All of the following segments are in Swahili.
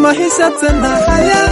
maisha tena haya.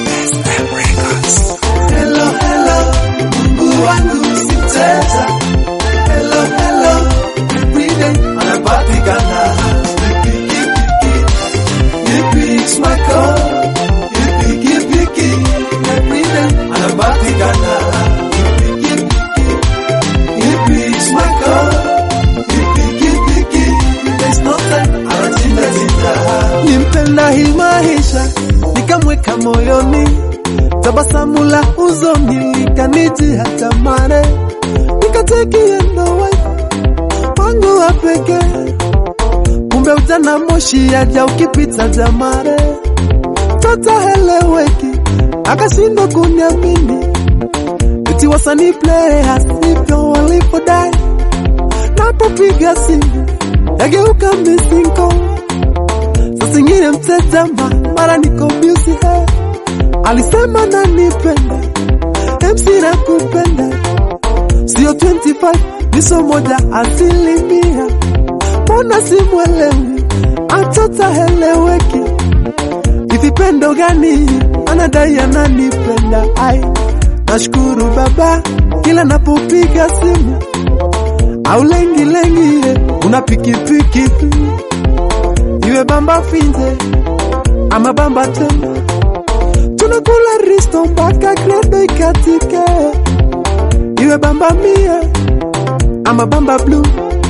Hello, hello, Mungu wangu si mteja. Hello, hello, everyday anapatikana. Piki, piki, he picks my call. He piki, piki, everyday anapatikana. Piki, piki, he picks my call. He piki, piki, there's no time, anachinja chinja. Nimpenda hii maisha, nikamweka moyoni tabasamu la huzuni likaniji hata mare, nikatekie ndoa wangu wa pekee. Kumbe ujana moshi aja ukipita jamare, tataheleweki akashindwa kuniamini, eti wasanii players hivyo walipodai, napopiga simu yageuka misinko, saa zingine mtetema, mara niko busy hey. Alisema nanipenda, MC nakupenda, sio 25 niso moja asilimia. Mbona simwelewi, atota heleweki, hivi pendo gani anadai ananipenda? Ai, nashukuru baba kila napopiga simu au lengi lengi, ye, una pikipiki iwe bamba finze ama bamba tena tunakula risto mpaka kredo ikatike, iwe bamba mia ama bamba blue,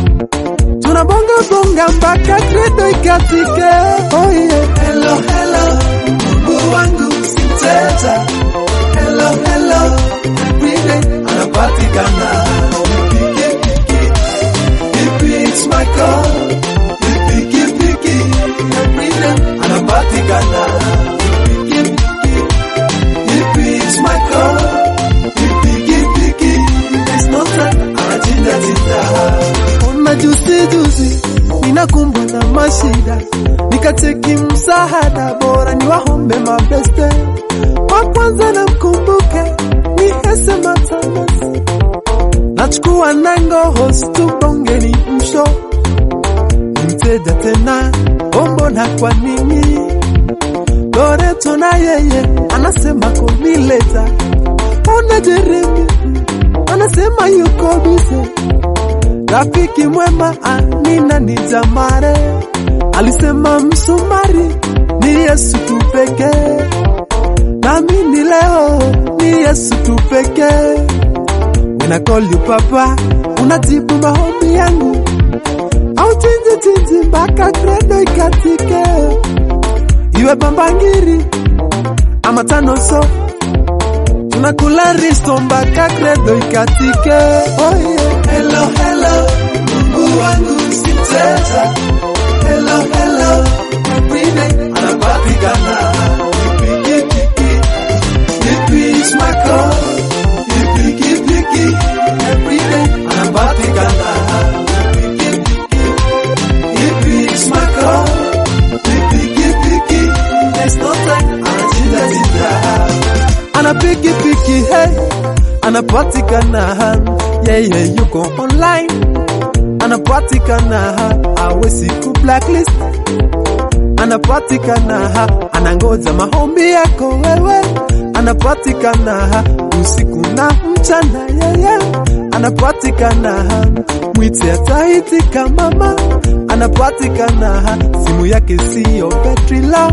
tunabonga bonga mpaka kredo ikatike. Oh yeah. Hello, hello, Mungu wangu si mteja. Hello, hello, everyday anapatikana. Piki, piki, he picks my call. Piki, piki, everyday anapatikana. Piki, piki, he picks my call. Piki, piki, there's no time, anachinja chinja. Ona juzi juzi ninakumbwa na mashida, nikacheki msaada bora ni wahombe mabeste. Wa kwanza na mkumbuke ni Hese Matanas, nachukua nango host tubongeni msho ni mteja tena ombo na kwa nini Loreto na yeye anasema kunileta, ona Jeremi anasema yuko bize rafiki mwema anina ni jamare alisema msumari ni Yesu tu pekee, nami ni leo ni Yesu tu pekee. When I call you papa, unajibu maombi yangu, au chinji chinji mpaka kredo ikatike, iwe bambangiri ama tano so tunakula risto mpaka kredo ikatike. Oh yeah. Hello, hello, Mungu wangu si mteja. Hello, hello, everyday anapatikana. Piki, piki, he picks my call. Piki, piki, everyday anapatikana. Piki, piki, he picks my call. Piki, piki, there's no time, anachinja chinja ana piki piki hey, anapatikana yeye yeah, yeah, yuko online anapatikana awezi ku blacklist anapatikana anangoja maombi yako wewe anapatikana usiku na mchana yeye yeah, yeah. anapatikana mwite ataitika mama anapatikana simu yake siyo betri low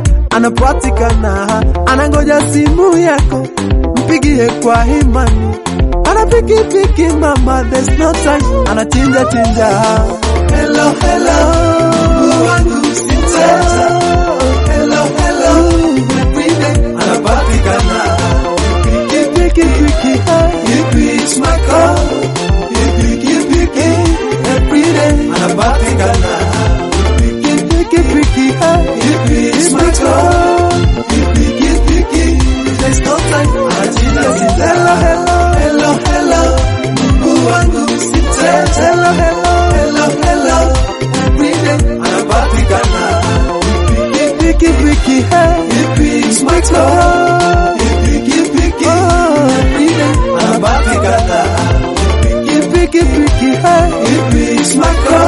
anapatikana anangoja simu yako mpigie kwa imani anapikipiki mama there's no time anachinja chinja hello hello Mungu wangu si mteja hello hello everyday anapatikana pikipiki he picks my call pikipiki everyday anapatikana pikipiki he picks my call pikipiki there's no time anachinja chinja hello hello hello hello Mungu wangu si mteja hello hello hello hello everyday anapatikana piki piki he picks my call piki piki everyday anapatikana piki piki he picks my call